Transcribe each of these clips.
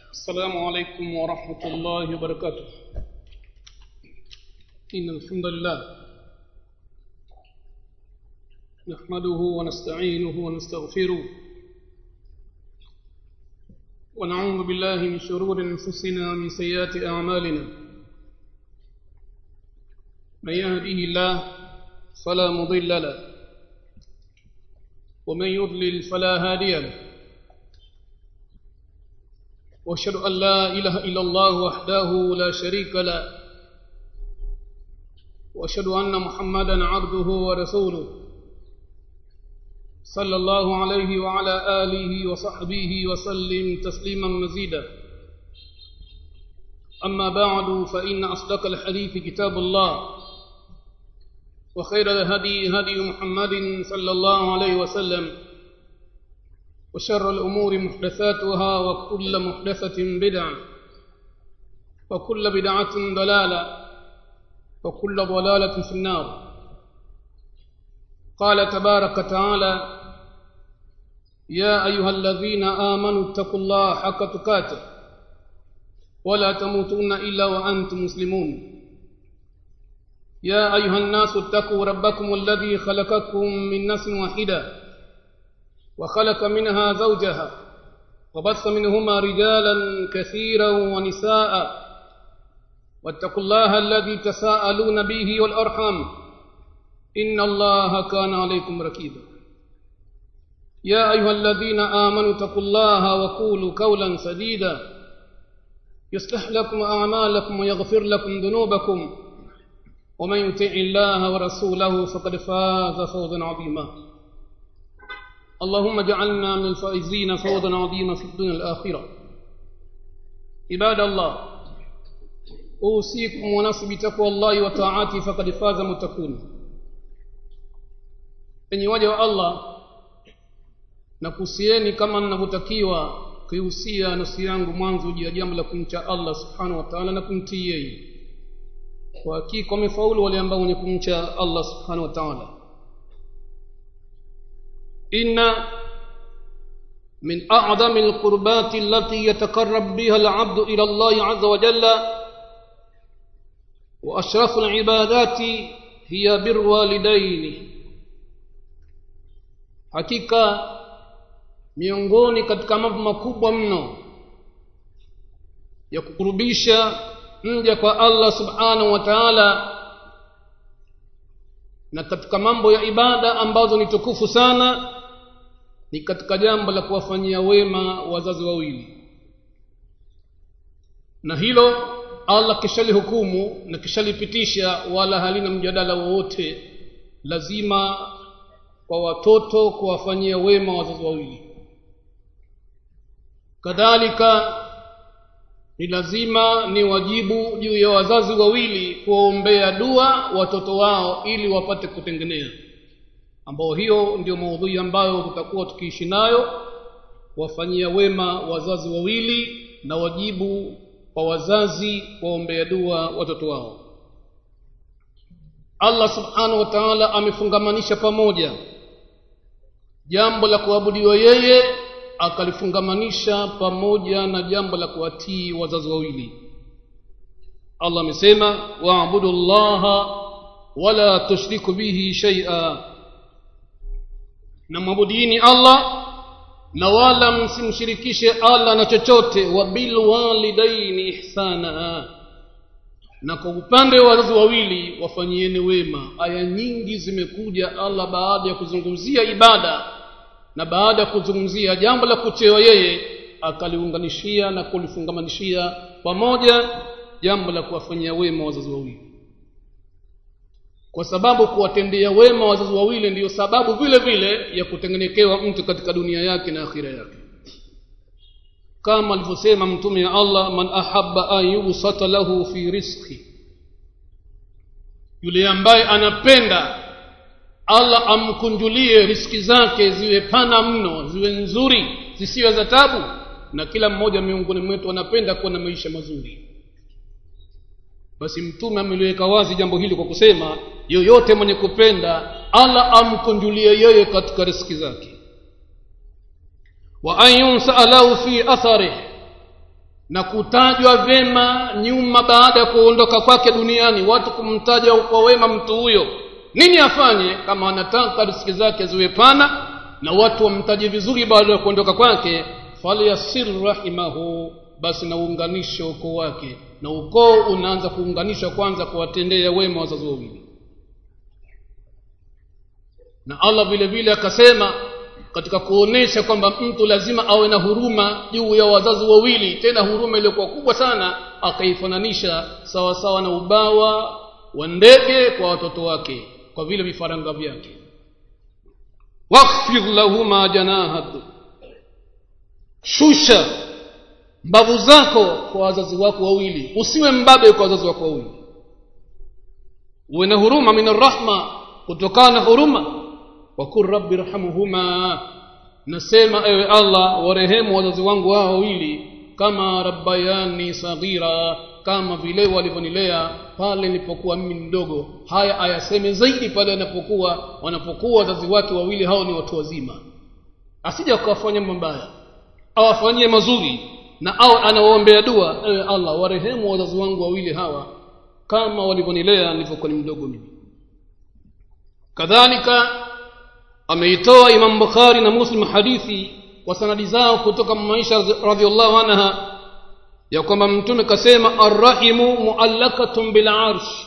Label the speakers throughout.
Speaker 1: السلام عليكم ورحمة الله وبركاته إن الحمد لله نحمده ونستعينه ونستغفره ونعوذ بالله من شرور أنفسنا ومن سيئات أعمالنا من يهده الله فلا مضل له ومن يضلل فلا هادي له واشهد ان لا اله الا الله وحده لا شريك له واشهد ان محمدا عبده ورسوله صلى الله عليه وعلى اله وصحبه وسلم تسليما مزيدا اما بعد فان اصدق الحديث كتاب الله وخير الهدي هدي محمد صلى الله عليه وسلم وشر الأمور محدثاتها وكل محدثة بدعة وكل بدعة ضلالة وكل ضلالة في النار قال تبارك تعالى يا أيها الذين آمنوا اتقوا الله حق تقاته ولا تموتن إلا وأنتم مسلمون يا أيها الناس اتقوا ربكم الذي خلقكم من نفس واحدة وخلق منها زوجها وبث منهما رجالا كثيرا ونساء واتقوا الله الذي تساءلون به والأرحم إن الله كان عليكم ركيبا يا أيها الذين آمنوا اتقوا الله وقولوا قولا سديدا يصلح لكم أعمالكم ويغفر لكم ذنوبكم ومن يطع الله ورسوله فقد فاز فوزا عظيما اللهم اجعلنا من الفائزين فوزا عظيما في الدنيا الآخرة عباد الله أوصيكم ونفسي بتقوى الله وطاعته فقد فاز متقون enyi waja wa allah nakuhusieni kama ninavyotakiwa kuihusia nafsi yangu mwanzo juu ya jambo la kumcha allah subhanahu wa taala na kumtii yeye kwa hakika wamefaulu wale ambao wenye kumcha allah subhanahu wa taala inna min a'dami alqurbati allati yatakarrab biha al'abdu ila Allah 'azza wa jalla wa ashrafu al'ibadati hiya birru walidaini hakika miongoni katika mambo makubwa mno ya kukurubisha mja kwa Allah subhanahu wa ta'ala na katika mambo ya ibada ambazo ni tukufu sana ni katika jambo la kuwafanyia wema wazazi wawili na hilo Allah kishalihukumu na kishalipitisha wala halina mjadala wowote lazima kwa watoto kuwafanyia wema wazazi wawili kadhalika ni lazima ni wajibu juu ya wazazi wawili kuwaombea dua watoto wao ili wapate kutengenea ambao hiyo ndio maudhui ambayo tutakuwa tukiishi nayo kuwafanyia wema wazazi wawili na wajibu kwa wazazi kuwaombea dua watoto wao allah subhanahu wa taala amefungamanisha pamoja jambo la kuabudiwa yeye akalifungamanisha pamoja na jambo la kuwatii wazazi wawili allah amesema waabudu llaha wala tushriku bihi shaia na mwabudini allah na wala msimshirikishe allah na chochote wa bilwalidaini ihsana na kwa upande wa wazazi wawili wafanyieni wema aya nyingi zimekuja allah baada ya kuzungumzia ibada na baada ya kuzungumzia jambo la kuchewa yeye akaliunganishia na kulifungamanishia pamoja jambo la kuwafanyia wema wazazi wawili kwa sababu kuwatendea wema wazazi wawili ndiyo sababu vile vile ya kutengenekewa mtu katika dunia yake na akhira yake kama alivyosema mtume ya allah man ahaba an yubsata lahu fi rizqi yule ambaye anapenda allah amkunjulie riski zake ziwe pana mno ziwe nzuri zisiwe za tabu na kila mmoja miongoni mwetu anapenda kuwa na maisha mazuri basi mtume ameliweka wazi jambo hili kwa kusema yoyote mwenye kupenda allah amkunjulie yeye katika riski zake wa an yunsaa lahu fi atharih na kutajwa vyema nyuma baada ya kuondoka kwake duniani watu kumtaja kwa wema mtu huyo nini afanye kama anataka riziki zake ziwe pana na watu wamtaje vizuri baada ya kuondoka kwake falyasir rahimahu basi na uunganishe ukoo wake na ukoo unaanza kuunganishwa kwanza kuwatendea wema wazazi wawili na allah vile vile akasema katika kuonesha kwamba mtu lazima awe na huruma juu ya wazazi wawili tena huruma iliyokuwa kubwa sana akaifananisha sawasawa na ubawa wa ndege kwa watoto wake kwa vile vifaranga vyake wakhfidh lahuma janahat shusha mbavu zako kwa wazazi wako wawili usiwe mbabe kwa wazazi wako wawili uwe na huruma min arrahma kutokana na huruma wakul rabbi rhamuhuma nasema ewe allah warehemu wazazi wangu hao wawili kama rabbayani saghira kama vile walivyonilea pale nilipokuwa mimi mdogo haya ayaseme zaidi pale anapokuwa wanapokuwa wazazi wake wawili hao ni watu wazima asija akawafanya mabaya awafanyie mazuri na au anawaombea dua ewe allah warehemu wazazi wangu wawili hawa kama walivyonilea nilivyokuwa ni mdogo mimi kadhalika ameitoa imam bukhari na muslim hadithi kwa sanadi zao kutoka maisha radhiallahu anha ya kwamba mtume kasema arrahimu muallakatun bilarshi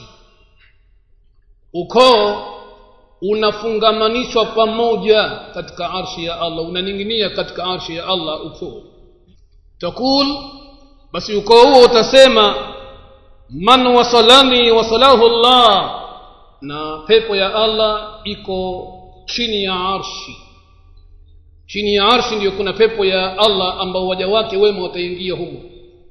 Speaker 1: ukoo unafungamanishwa pamoja katika arshi ya allah unaning'inia katika arshi ya allah ukoo takul basi ukoo huo utasema man wasalani wasalahu llah na pepo ya allah iko chini ya arshi chini ya arshi ndiyo kuna pepo ya allah ambao waja wake wema wataingia humo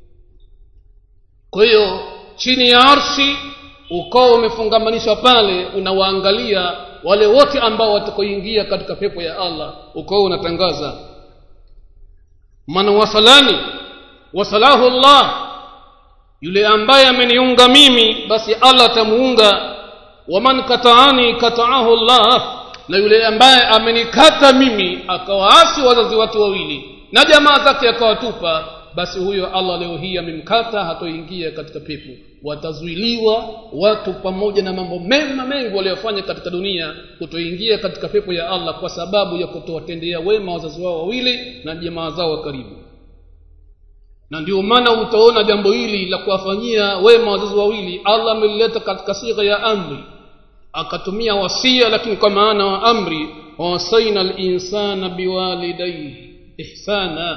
Speaker 1: kwa hiyo chini ya arshi ukoo umefungamanishwa pale unawaangalia wale wote ambao watakoingia katika pepo ya allah ukoo unatangaza man wasalani wasalahu llah yule ambaye ameniunga mimi basi allah atamuunga waman kataani kataahu llah na yule ambaye amenikata mimi akawaasi wazazi wake wawili na jamaa zake akawatupa basi huyo allah leo hii amemkata hatoingia katika pepo watazuiliwa watu pamoja na mambo mema mengi waliyofanya katika dunia kutoingia katika pepo ya allah kwa sababu ya kutowatendea wema wazazi wao wawili na jamaa zao wa karibu na ndio maana utaona jambo hili la kuwafanyia wema wazazi wawili allah amelileta katika sigha ya amri akatumia wasia lakini kwa maana wa amri wawasaina linsana biwalidaihi ihsana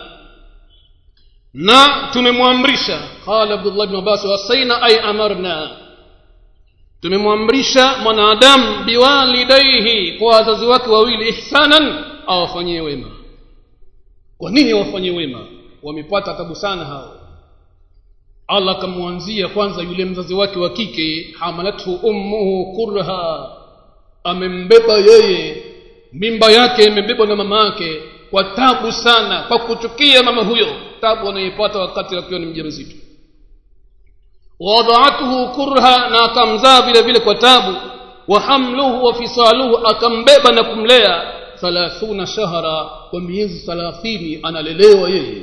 Speaker 1: na tumemwamrisha qala abdullah bn abbas wasaina ay amarna tumemwamrisha mwanadamu biwalidaihi kwa wazazi wake wawili ihsanan awafanyie wema kwa nini awafanyie wema wamepata tabu sana hao allah akamwanzia kwanza yule mzazi wake wa kike hamalathu ummuhu kurha amembeba yeye mimba yake imebebwa na mama yake kwa tabu sana kwa kuchukia mama huyo tabu anayeipata wakati akiwa ni mjamzito wadhaatuhu kurha na akamzaa vile vile kwa tabu wa hamluhu wa fisaluhu akambeba na kumlea thalathuna shahra kwa miezi thalathini analelewa yeye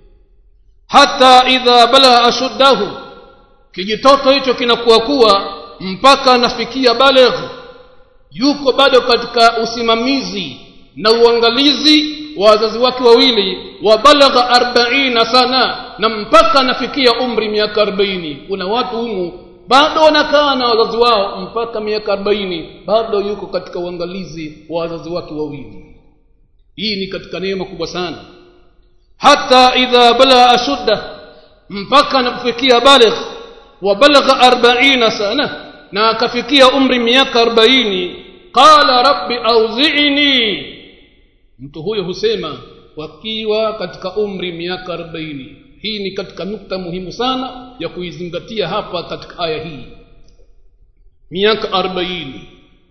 Speaker 1: hata idha balagha ashuddahu kijitoto hicho kinakuwa kuwa mpaka anafikia balegh yuko bado katika usimamizi na uangalizi wa wazazi wake wawili wa balagha arbaina sana na mpaka anafikia umri miaka arobaini kuna watu humu bado wanakaa na wazazi wao mpaka miaka arobaini bado yuko katika uangalizi wa wazazi wake wawili hii ni katika neema kubwa sana hata idha balagha ashudda mpaka anapofikia baligh wa balagha arbaina sana na akafikia umri miaka arobaini qala rabbi auzini mtu huyo husema wakiwa katika umri miaka arobaini hii ni katika nukta muhimu sana ya kuizingatia hapa katika aya hii miaka arobaini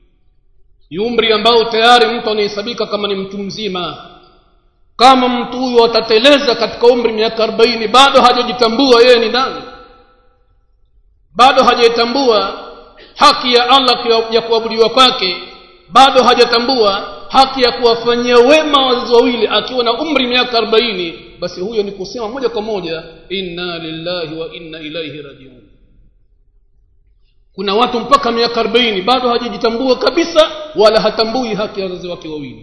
Speaker 1: ni umri ambao tayari mtu anahesabika kama ni mtu mzima kama mtu huyo atateleza katika umri miaka arobaini bado hajajitambua yeye ni nani bado hajaitambua haki ya allah ya kuabudiwa kwake bado hajatambua haki ya kuwafanyia wema wazazi wawili akiwa na umri miaka arobaini basi huyo ni kusema moja kwa moja inna lillahi wa inna ilaihi rajiun kuna watu mpaka miaka 40 bado hajajitambua kabisa wala hatambui haki ya wazazi wake wawili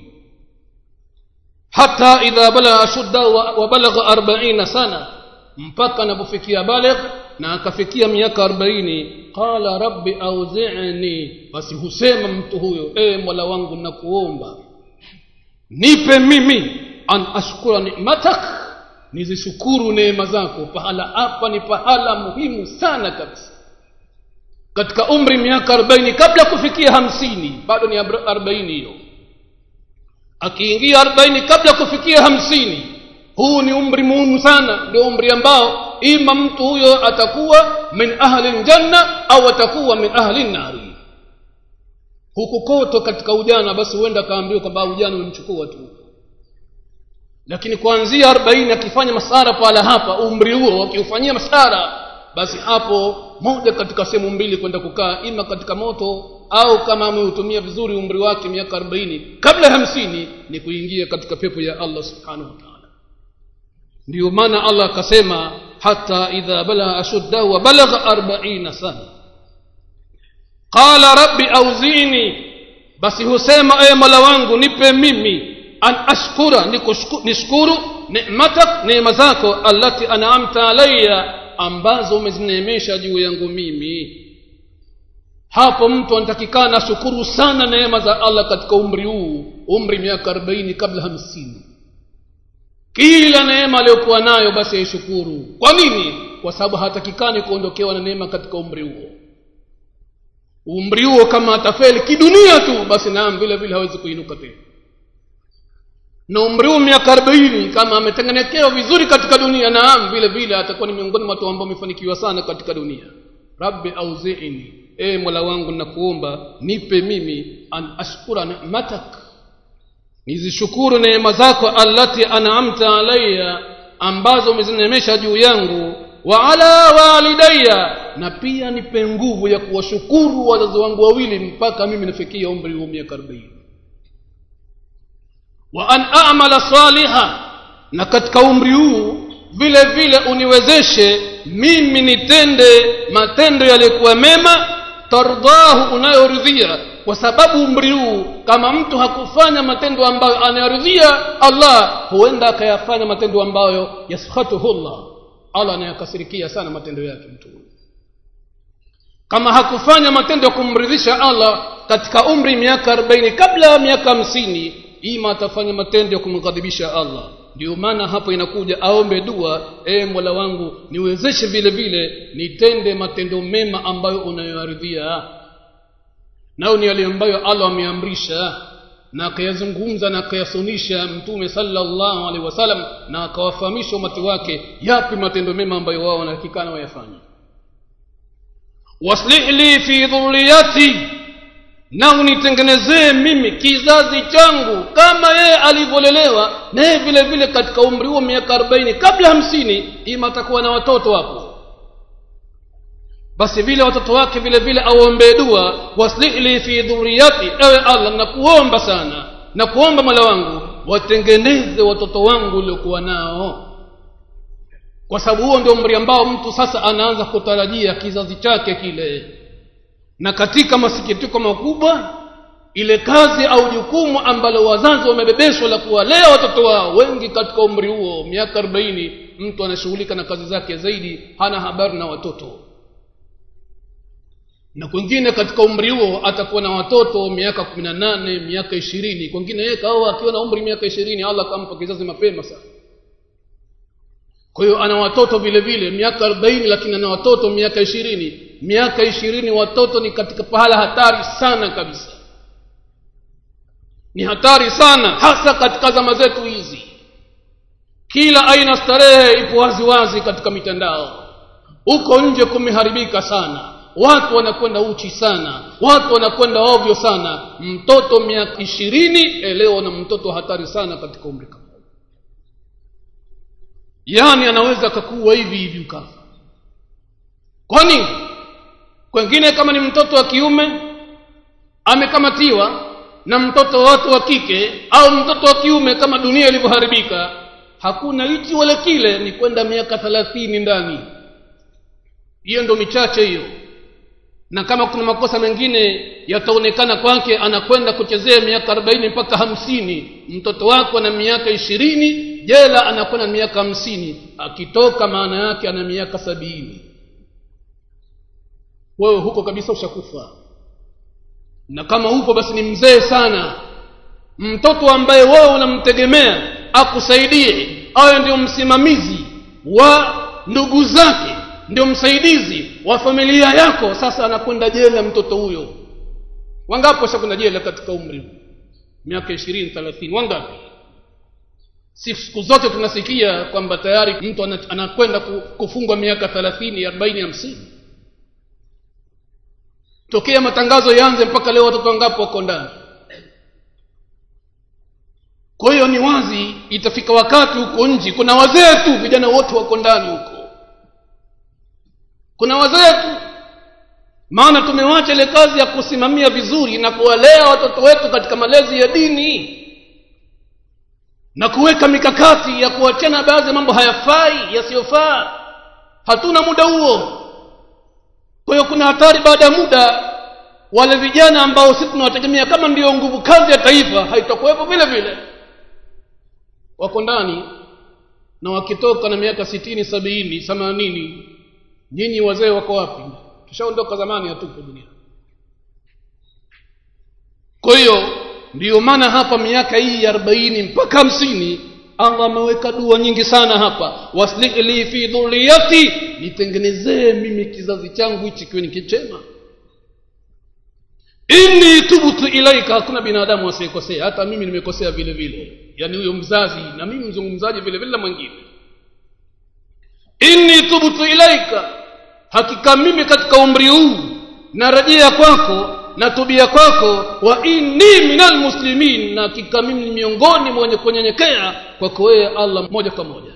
Speaker 1: hata idha balagha ashudda wa, wa balagha 40 sana mpaka anapofikia baligh na akafikia miaka 40 qala rabbi auzi'ni basi husema mtu huyo e mola wangu nakuomba nipe mimi an ashkura ni'matak nizishukuru neema zako pahala hapa ni pahala muhimu sana kabisa katika umri miaka 40 kabla kufikia hamsini bado ni 40 hiyo akiingia 40 kabla kufikia hamsini huu ni umri muhimu sana ndio umri ambao ima mtu huyo atakuwa min ahli ljanna au atakuwa min ahli nari huku koto katika ujana basi huenda akaambiwa kwamba ujana umemchukua tu lakini kuanzia 40 akifanya masara pala hapa umri huo akiufanyia masara basi hapo moja katika sehemu mbili kwenda kukaa ima katika moto au kama ameutumia vizuri umri wake miaka 40 kabla ya hamsini ni kuingia katika pepo ya allah subhanahu wa taala ndiyo maana allah akasema hata idha balagha ashuddahu wa balagha 40 sana qala rabbi auzini basi husema ewe mola wangu nipe mimi an ashkura nishukuru ni'matak neema zako allati an'amta alayya ambazo umezineemesha juu yangu mimi hapo mtu anatakikana shukuru sana neema za allah katika umri huu umri miaka 40 kabla hamsini kila neema aliyokuwa nayo basi aishukuru kwa nini kwa sababu hatakikani kuondokewa na neema katika umri huo umri huo kama atafeli kidunia tu basi naam vile vile hawezi kuinuka tena na umri huu miaka arobaini kama ametengenekewa vizuri katika dunia naam vile vile atakuwa ni miongoni mwa watu ambao wamefanikiwa sana katika dunia rabbi auziini e mola wangu nakuomba nipe mimi an ashkura ni'matak nizishukuru neema zako allati an'amta alayya ambazo umezinemesha juu yangu wa ala walidayya na pia nipe nguvu ya kuwashukuru wazazi wangu wawili mpaka mimi nafikia umri wa miaka arobaini wa an amala saliha na katika umri huu vile vile uniwezeshe mimi nitende matendo yaliyokuwa mema tardahu unayoridhia kwa sababu umri huu kama mtu hakufanya matendo ambayo anayoridhia allah huenda akayafanya matendo ambayo yaskhatuhu llah allah anayakasirikia sana matendo yake mtu huyu kama hakufanya matendo ya kumridhisha allah katika umri miaka 40 kabla ya miaka hamsini ima atafanya matendo ya kumghadhibisha allah ndio maana hapo inakuja aombe dua e mola wangu niwezeshe vile vile nitende matendo mema ambayo unayoaridhia nayo ni yale ambayo allah ameamrisha na akayazungumza na akayasunisha mtume sallallahu alaihi wasallam na akawafahamisha umati wake yapi matendo mema ambayo wao wanahakikana wayafanya waslih li fi dhurriyati na unitengenezee mimi kizazi changu kama yeye alivyolelewa naye vile vile katika umri huo miaka arobaini kabla hamsini ima atakuwa na watoto hapo basi vile watoto wake vile vile aombee dua waslihli fi dhuriyati ewe allah nakuomba sana na kuomba mola wangu watengeneze watoto wangu uliokuwa nao kwa sababu huo ndio umri ambao mtu sasa anaanza kutarajia kizazi chake kile na katika masikitiko makubwa ile kazi au jukumu ambalo wazazi wamebebeshwa la kuwalea watoto wao wengi katika umri huo miaka arobaini mtu anashughulika na kazi zake zaidi hana habari na watoto na kwingine katika umri huo atakuwa na watoto miaka kumi na nane miaka ishirini kwingine yeye kaoa akiwa na umri miaka ishirini allah akampa kizazi mapema sana kwa hiyo ana watoto vile vile miaka arobaini lakini ana watoto miaka ishirini miaka ishirini watoto ni katika pahala hatari sana kabisa ni hatari sana hasa katika zama zetu hizi kila aina starehe ipo waziwazi katika mitandao huko nje kumeharibika sana watu wanakwenda uchi sana watu wanakwenda ovyo sana mtoto miaka ishirini elewa na mtoto hatari sana katika umri kama yaani anaweza akakuwa hivi hivi ukafa kwa nini kwengine kama ni mtoto wa kiume amekamatiwa na mtoto watu wa kike au mtoto wa kiume kama dunia ilivyoharibika hakuna hichi wala kile ni kwenda miaka thelathini ndani hiyo ndo michache hiyo na kama kuna makosa mengine yataonekana kwake anakwenda kuchezea miaka arobaini mpaka hamsini mtoto wako ana miaka ishirini jela anakwenda miaka hamsini akitoka maana yake ana miaka sabini wewe huko kabisa ushakufa na kama hupo basi ni mzee sana mtoto ambaye wewe unamtegemea akusaidie awe ndio msimamizi wa ndugu zake ndio msaidizi wa familia yako sasa anakwenda jela mtoto huyo wangapi washakwenda jela katika umri miaka ishirini thelathini wangapi si siku zote tunasikia kwamba tayari mtu anakwenda kufungwa miaka thelathini arobaini hamsini tokea matangazo yaanze mpaka leo watoto wangapi wako ndani kwa hiyo ni wazi itafika wakati huko nji kuna wazee tu vijana wote wako ndani huko kuna wazee tu maana tumewacha ile kazi ya kusimamia vizuri na kuwalea watoto wetu katika malezi ya dini na kuweka mikakati ya kuachana baadhi ya mambo hayafai yasiyofaa hatuna muda huo kwa hiyo kuna hatari baada ya muda wale vijana ambao sisi tunawategemea kama ndiyo nguvu kazi ya taifa haitakuwepo vile vile wako ndani na wakitoka na miaka sitini sabini themanini nyinyi wazee wako wapi tushaondoka zamani hatupo dunia kwa hiyo ndiyo maana hapa miaka hii arobaini mpaka hamsini allah ameweka dua nyingi sana hapa waslih li fi dhuriyati nitengenezee mimi kizazi changu hichi kiwe ni kichema inni tubtu ilaika hakuna binadamu asiyekosea hata mimi nimekosea vile vile yaani huyo mzazi na mimi mzungumzaji vile vile na mwingine inni tubtu ilaika hakika mimi katika umri huu narejea kwako na tubia kwako wa inni minal muslimin na hakika mimi ni miongoni mwa wenye kunyenyekea kwako wewe allah moja kwa moja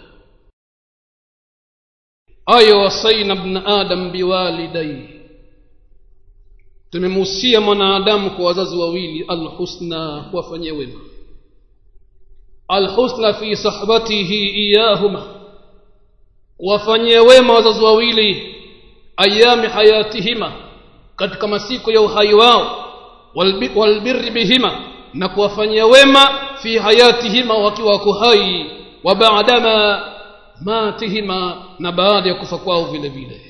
Speaker 1: aya wasaina bna adam biwalidaihi tumemuhusia mwanadamu kwa wazazi wawili alhusna kuwafanyia wema alhusna fi sahbatihi iyahuma kuwafanyia wema wazazi wawili ayami hayatihima katika masiku ya uhai wao walbirri bihima na kuwafanyia wema fi hayatihima wakiwa wako hai wa baadama matihima na baada ya kufa kwao vile vile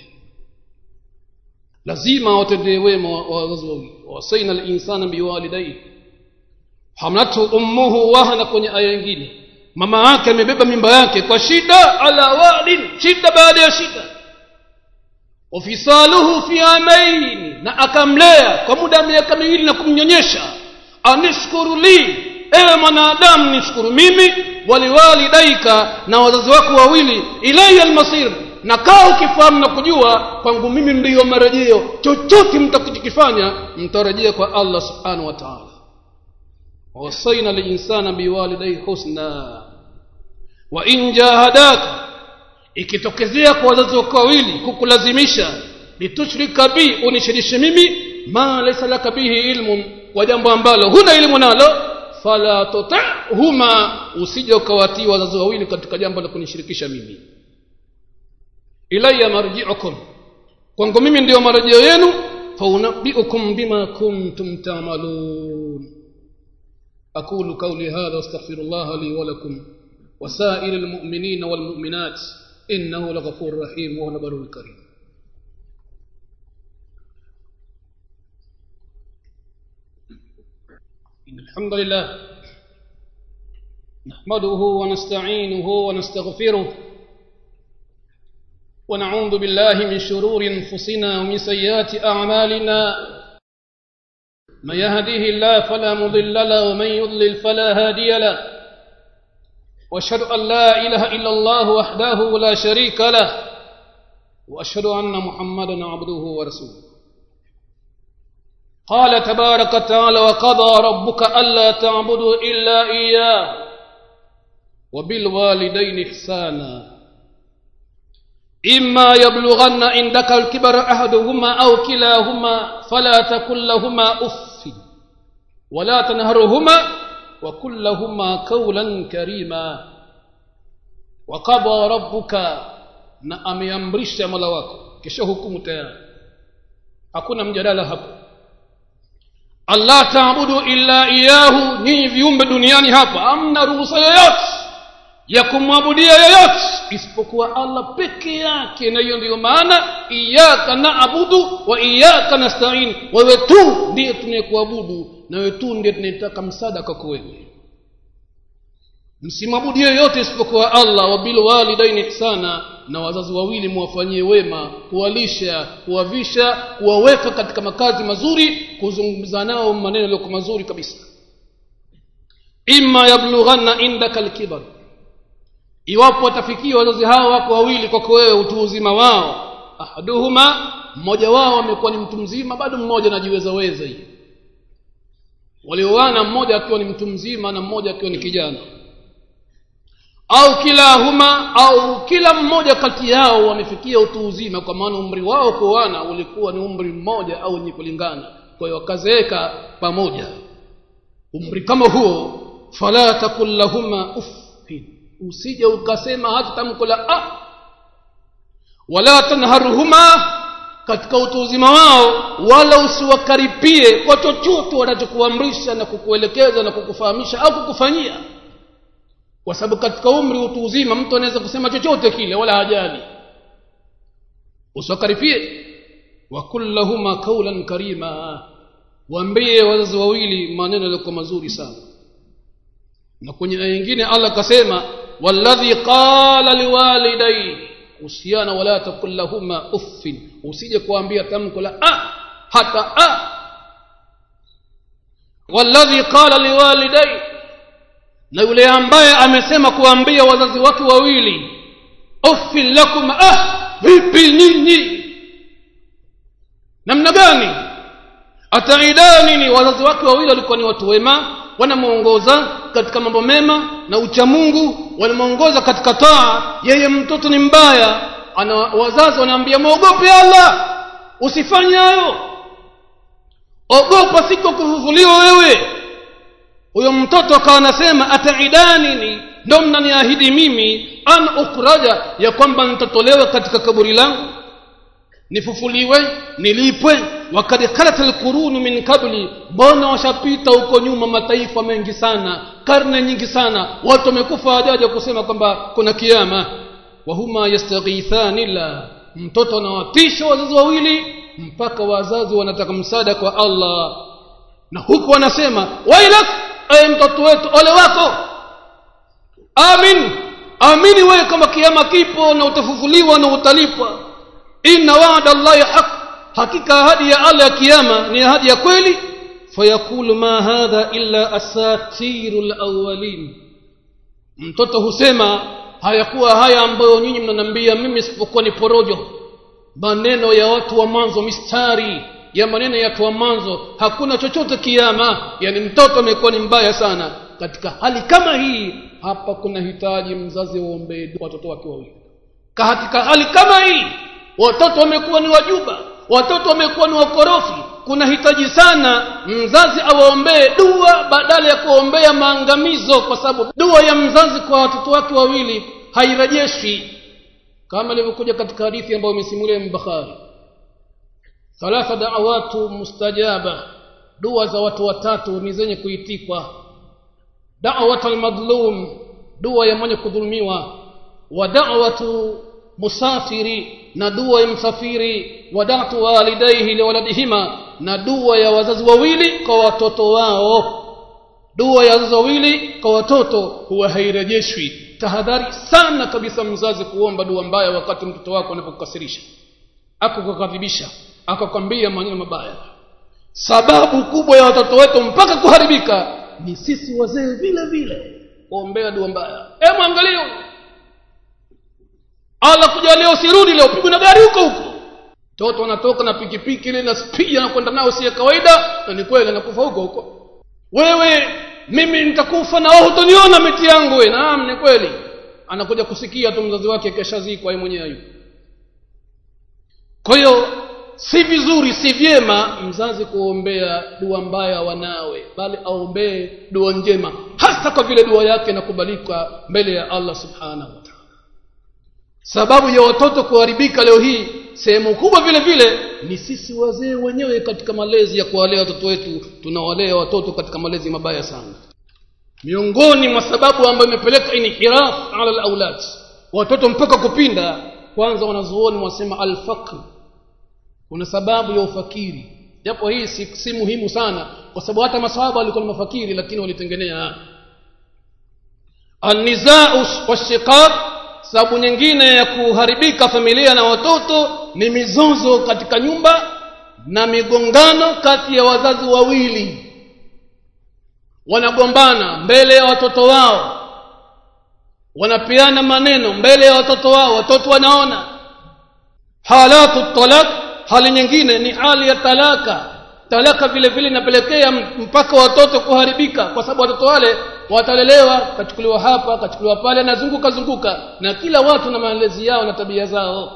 Speaker 1: lazima watendee wema wazazi wawili wasaina linsana biwalidaihi hamlathu ummuhu wahana kwenye aya nyingine mama yake amebeba mimba yake kwa shida ala wadin shida baada ya shida wafisaluhu fi amain na akamlea kwa muda wa miaka miwili na kumnyonyesha anishkuru li ewe mwanadamu nishukuru mimi waliwalidaika na wazazi wako wawili ilaya almasir na kaa ukifahamu na kujua kwangu mimi ndiyo marejeo chochote mtakachokifanya mtarejea kwa allah subhanahu wa taala wasaina linsana biwalidai husna wa in jahadaka ikitokezea kwa wazazi wako wawili kukulazimisha litushrika bi unishirishe mimi ma laisa laka bihi ilmun kwa jambo ambalo huna elimu nalo fala tutihuma usije ukawatii wazazi wawili katika jambo la kunishirikisha mimi ilaya marjiukum kwangu mimi ndiyo marejeo yenu faunabiukum bima kuntum tamalun aqulu qauli hadha wastaghfiru llaha li walakum وسائر المؤمنين والمؤمنات إنه لغفور رحيم وهو البر الكريم إن الحمد لله نحمده ونستعينه ونستغفره ونعوذ بالله من شرور انفسنا ومن سيئات اعمالنا من يهده الله فلا مضل له ومن يضلل فلا هادي له واشهد ان لا اله الا الله وحده لا شريك له واشهد ان محمدا عبده ورسوله قال تبارك وتعالى وقضى ربك الا تعبدوا الا اياه وبالوالدين احسانا إما يبلغن عندك الكبر أحدهما أو كلاهما فلا تكن لهما أف ولا تنهرهما وكن لهما قولا كريما wakaba rabbuka na ameamrisha mola wako kisha hukumu tayari hakuna mjadala hapo allah taabudu illa iyahu nyinyi viumbe duniani hapa amna ruhusa yoyote ya kumwabudia yoyote isipokuwa allah peke yake na hiyo ndiyo maana iyaka naabudu wa iyaka nastain wewe tu ndiye tunayekuabudu na wewe tu ndiye tunayetaka msaada kwako wewe msimwabudu yoyote isipokuwa allah wabilwalidaini ihsana na wazazi wawili muwafanyie wema kuwalisha kuwavisha kuwaweka katika makazi mazuri kuzungumza nao maneno yaliyokuwa mazuri kabisa imma yablughanna indaka lkibar iwapo watafikia wazazi hao wako wawili kwako wewe utu uzima wao ahaduhuma mmoja wao amekuwa ni mtu mzima bado mmoja anajiweza weza hii walioana mmoja akiwa ni mtu mzima na mmoja akiwa ni kijana au kilahuma au kila mmoja kati yao wamefikia utu uzima kwa maana umri wao kuoana ulikuwa ni umri mmoja au wenye kulingana kwa hiyo wakazeeka pamoja umri kama huo fala takul lahuma uffin usije ukasema hata tamko la a wala tanharuhuma katika utu uzima wao wala usiwakaripie kwa chochote wanachokuamrisha na kukuelekeza na kukufahamisha au kukufanyia kwa sababu katika umri utu uzima mtu anaweza kusema chochote kile wala hajali usiwakaripie wakul lahuma kaulan karima waambie wazazi wawili maneno yaliyokuwa mazuri sana na kwenye aya nyingine allah akasema walladhi qala liwalidaini husiana wala takul lahuma uffin usije kuambia tamko la a hata a walladhi qala liwalidaini na yule ambaye amesema kuambia wazazi wake wawili uffin lakum ah vipi nyinyi namna gani ataidani ni wazazi wake wawili walikuwa ni watu wema wanamwongoza katika mambo mema na ucha mungu wanamwongoza katika taa yeye mtoto ni mbaya ana wazazi wanaambia mwogope allah usifanye hayo ogopa siko kufufuliwa wewe huyo mtoto akawa anasema ataidanini ndo mnaniahidi mimi an ukhraja ya kwamba nitatolewa katika kaburi langu nifufuliwe nilipwe wakad khalat alqurunu min qabli mbona washapita huko nyuma mataifa mengi sana karne nyingi sana watu wamekufa hajaja kusema kwamba kuna kiama wahuma yastaghithani la mtoto anawatisha wazazi wawili mpaka wazazi wanataka msaada kwa allah na huku wanasema wailak ewe mtoto wetu ole wako amin amini wewe kama kiama kipo na utafufuliwa na utalipwa inna wa'da allahi haq hakika ahadi ya allah ya kiama ni ahadi ya kweli fayaqulu ma hadha illa asatiru lawalin mtoto husema hayakuwa haya ambayo nyinyi mnaniambia mimi isipokuwa ni porojo maneno ya watu wa mwanzo mistari ya maneno ya watu wa mwanzo hakuna chochote kiama yani mtoto amekuwa ni mbaya sana katika hali kama hii hapa kuna hitaji mzazi waombee watoto wake wawili katika hali kama hii watoto wamekuwa ni wajuba watoto wamekuwa ni wakorofi kuna hitaji sana mzazi awaombee dua badala ya kuombea maangamizo kwa sababu dua ya mzazi kwa watoto wake wawili hairejeshi kama ilivyokuja katika hadithi ambayo imesimulia mbakhari thalatha da'awatu mustajaba dua za watu watatu ni zenye kuitikwa da'wat almadlum dua ya mwenye kudhulumiwa wa da'watu musafiri na dua ya msafiri wa da'tu walidayhi liwaladihima na dua ya wazazi wawili kwa watoto wao dua ya wazazi wawili kwa watoto huwa hairejeshwi tahadhari sana kabisa mzazi kuomba dua mbaya wakati mtoto wako anapokukasirisha akukukadhibisha akakwambia maneno mabaya sababu kubwa ya watoto wetu mpaka kuharibika ni sisi wazee vile vile kuombea dua mbaya e mwangalie ala kujalia usirudi leo pigwe na gari huko huko mtoto anatoka na pikipiki ile na spidi anakwenda nao si ya kawaida na ni kweli anakufa huko huko wewe mimi nitakufa na wewe hutoniona miti yangu we naam ni kweli anakuja kusikia tu mzazi wake keshazikwa yeye mwenyewe yuko kwa hiyo si vizuri si vyema mzazi kuombea dua mbaya wanawe bali aombee dua njema hasa kwa vile dua yake inakubalika mbele ya allah subhanahu wa taala sababu ya watoto kuharibika leo hii sehemu kubwa vile vile ni sisi wazee wenyewe katika malezi ya kuwalea watoto wetu tunawalea watoto katika malezi mabaya sana miongoni mwa sababu ambayo imepeleka inhiraf ala alaulad watoto mpaka kupinda kwanza wanazuoni wasema alfaqr kuna sababu ya ufakiri japo hii si, si muhimu sana kwa sababu hata masahaba walikuwa ni mafakiri lakini walitengenea alnizau washiqaq sababu nyingine ya kuharibika familia na watoto ni mizozo katika nyumba na migongano kati ya wazazi wawili wanagombana mbele ya watoto wao wanapeana maneno mbele ya watoto wao watoto wanaona halatu talak hali nyingine ni hali ya talaka talaka vile vile inapelekea mpaka watoto kuharibika kwa sababu watoto wale watalelewa kachukuliwa hapa kachukuliwa pale nazunguka zunguka na kila watu na malezi yao na tabia zao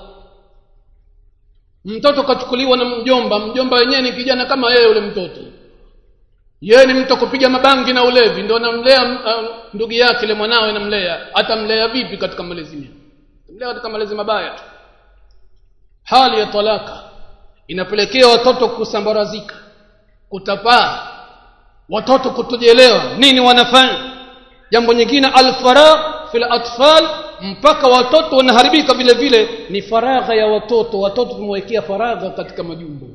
Speaker 1: mtoto kachukuliwa na mjomba mjomba wenyewe ni kijana kama yeye yule mtoto yeye ni mtu kupiga mabangi na ulevi ndio anamlea uh, ndugu yake ile mwanawe namlea atamlea vipi katika malezi mema mlea katika malezi mabaya tu hali ya talaka inapelekea watoto kusambarazika kutapaa watoto kutojielewa nini wanafanya jambo nyingine alfaragh fil atfal mpaka watoto wanaharibika vile vile ni faragha ya watoto watoto tumewekea faragha katika majumbo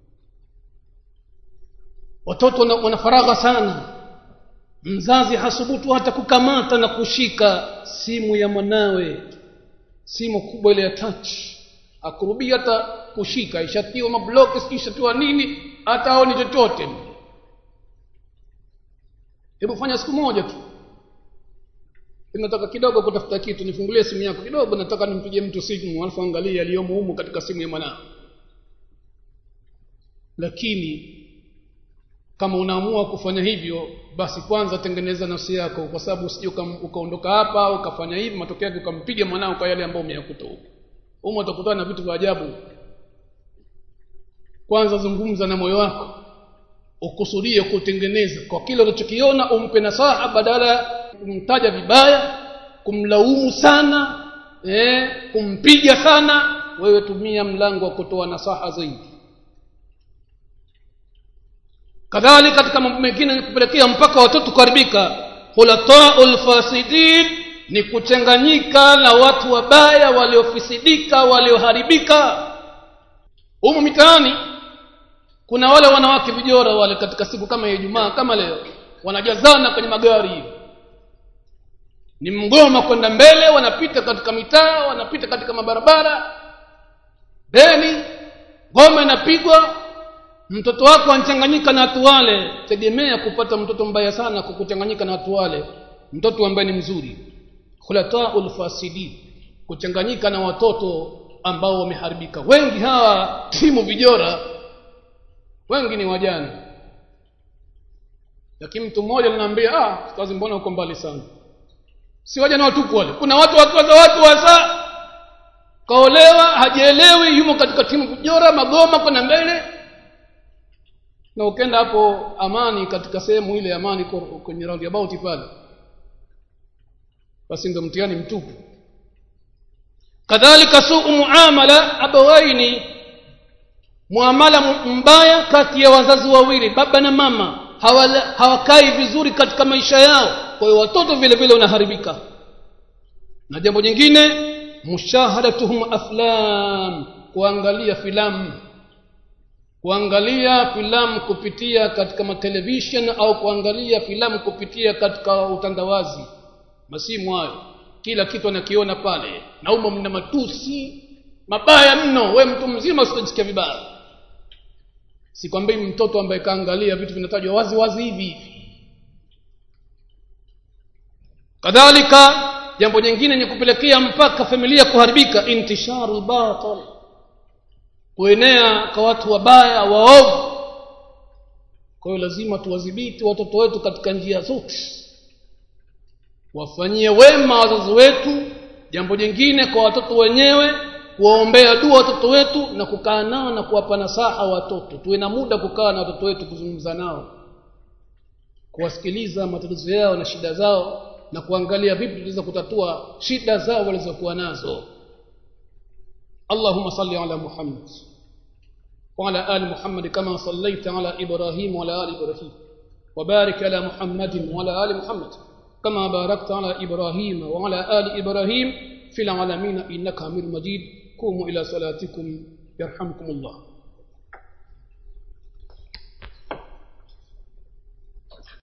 Speaker 1: watoto wana faragha sana mzazi hasubutu hata kukamata na kushika simu ya mwanawe simu kubwa ile ya touch akurubii hata kushika ishatiwa mablock ishatiwa nini hata aoni chochote hebu fanya siku moja tu nataka kidogo kutafuta kitu nifungulie simu yako kidogo nataka nimpigie mtu simu alafu angalie aliyomo humu katika simu ya mwanao lakini kama unaamua kufanya hivyo basi kwanza tengeneza nafsi yako kwa sababu usije ukaondoka hapa ukafanya hivi matokeo yake ukampiga mwanao kwa yale ambayo umeyakuta huko humo utakutana na vitu vya ajabu kwanza zungumza na moyo wako ukusudie kutengeneza kwa kile unachokiona umpe nasaha badala ya kumtaja vibaya kumlaumu sana eh, kumpiga sana wewe tumia mlango wa kutoa nasaha zaidi kadhalika katika mambo mengine ni kupelekea mpaka watoto kuharibika khulataul fasidin ni kuchanganyika na watu wabaya waliofisidika walioharibika humu mitaani kuna wale wanawake vijora wale katika siku kama ya Ijumaa kama leo wanajazana kwenye magari hivi ni mgoma kwenda mbele wanapita katika mitaa wanapita katika mabarabara beni ngoma inapigwa mtoto wako anachanganyika na watu wale tegemea kupata mtoto mbaya sana kwa kuchanganyika na watu wale mtoto ambaye ni mzuri khulataul fasidin kuchanganyika na watoto ambao wameharibika wengi hawa timu vijora wengi ni wajane lakini mtu mmoja ananiambia ah kazi mbona uko mbali sana si wajane watupu wale kuna watu wakiwaza watu wasa kaolewa hajielewi yumo katika timu vijora magoma kwenda mbele na ukenda hapo amani katika sehemu ile amani kwenye roundabout pale basi ndio mtihani mtupu kadhalika suu muamala abawaini muamala mbaya kati ya wazazi wawili baba na mama hawala, hawakai vizuri katika maisha yao kwa hiyo watoto vile vile wanaharibika na jambo jingine mushahadatuhum aflam kuangalia filamu kuangalia filamu kupitia katika matelevision au kuangalia filamu kupitia katika utandawazi masimu hayo kila kitu anakiona pale na umo mna matusi mabaya mno we mtu mzima usitajisikia vibaya sikwambii mtoto ambaye kaangalia vitu vinatajwa wazi wazi hivi hivi kadhalika jambo jingine ni kupelekea mpaka familia kuharibika intisharu batil kuenea kwa watu wabaya waovu kwa hiyo lazima tuwadhibiti watoto wetu katika njia zote wafanyie wema wazazi wetu jambo jingine kwa watoto wenyewe kuwaombea dua watoto wetu na kukaa nao na kuwapa nasaha watoto tuwe na muda kukaa na watoto wetu kuzungumza nao kuwasikiliza matatizo yao na shida zao na kuangalia vipi tunaweza kutatua shida zao walizokuwa nazo اللهم صل على محمد وعلى آل محمد كما صليت على إبراهيم وعلى آل إبراهيم وبارك على محمد وعلى آل محمد كما باركت على إبراهيم وعلى آل إبراهيم في العالمين إنك حميد مجيد قوموا إلى صلاتكم يرحمكم الله